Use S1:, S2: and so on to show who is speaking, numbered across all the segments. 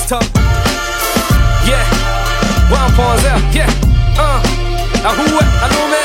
S1: talk. Yeah, one point zero. Yeah, uh, ahuwe alume,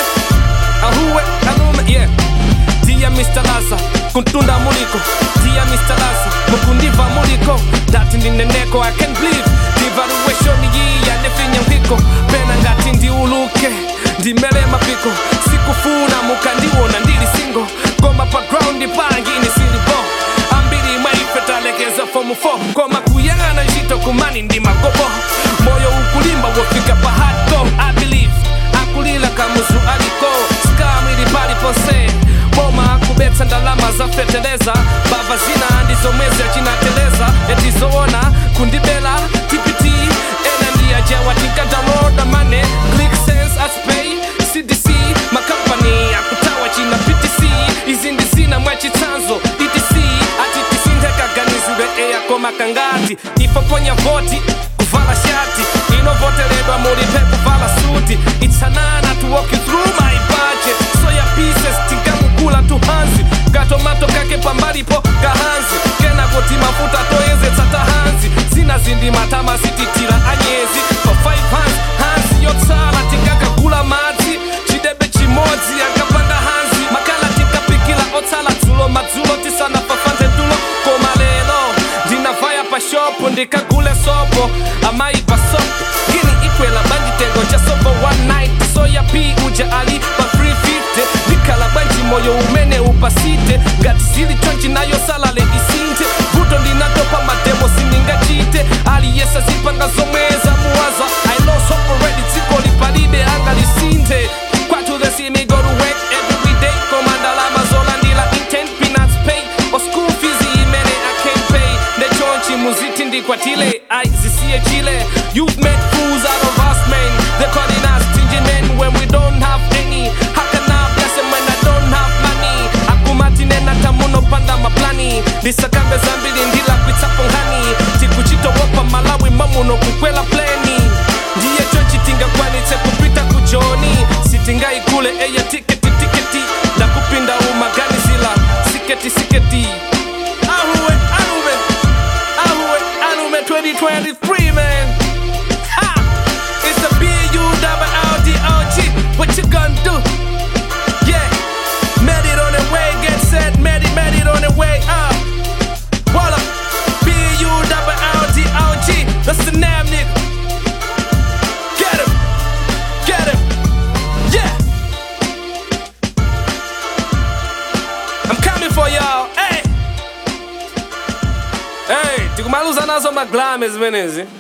S1: ahuwe alume. Yeah, dia Mr. Laza, kuntunda muliko. Dia Mr. Laza, mukundiva muliko. Dati ndineneko, I can't believe. Devaluation iyi yanefinya mpiko. Pena ngati ndiuluke, ndimele mapiko. Sikufuna mukandiwona ndili single. Goma pa ground pangini silibo. Ambiri mwaife talekeza fomu 4 Koma kuyang'ana ntchito kumani ndi magobo moyo ukulimba wofika pa hardcore I believe akulila kamuzu aliko skamwili paliponse boma akubetsa ndalama zafeteleza bava zina ndizomwezi achinateleza etizoona kundibela tpt ena ndiyajewa tinkadaloda mane click sense aspay cdc makampani akutawa china ptc izi ndi zina mwachitsanzo etc atitisinthekaganizidwe eyako makangati ifoponya voti kuvala shati inovoteredwa mulipe kuvala suti itsanana to walk you through my budget soya pieces tingamukula tuhanzi katomato kake pambalipo kahanzi kenakoti mafuta toyezetsa tahanzi zina zindi matama sititira anyezi pa 5 hanzi hanzi yotsala tingakagula madzi chidebe chimodzi akapanda hanzi makala tinkapikila otsala dzulo madzulo tisanafafanze tulo koma lero ndinavaya pa shopu ndikagule sopo amayi pa sopo ngini ikwela banditengo cha sopo one night soya p uja ali pa 350 ndikhala bwanji moyo umene upasite ngati zili chonchi nayo salale isinthe vuto ndinatopa mademo sindingachite aliyesa zipanga zomweza muwaza i lost hope already dziko lipalibe anga lisinthe kwathu the see me go to work every day komandalama zolandila intent peanuts pay or school fees imene i can't pay ndechonchi muziti ndikwatile ai zisiye chile you've made fools out of us men they're calling us stingy men when we don't have any how can i bless them when i don't have money akumatinena tamunopanda maplani ndisakambe zambiri ndila kwitsapo nkhani tikuchitowopa malawi mamuno kukwela pleni ndiye chochi tingakwanitse kupita kujoni sitingaikule eya tiketi tiketi ndakupinda umaganizila siketi siketi ahuwe alume ahuwe alume 2023 man ha it's the B-U-double-L-D-O-G what you gonna do yeah made it on the way get set made it made it on the way up Walla B-U-double-L-D-O-G that's the name nigga Get him! Get him! Yeah! I'm coming for y'all! Hey! Hey, tikumaluza nazo maglames zimenezi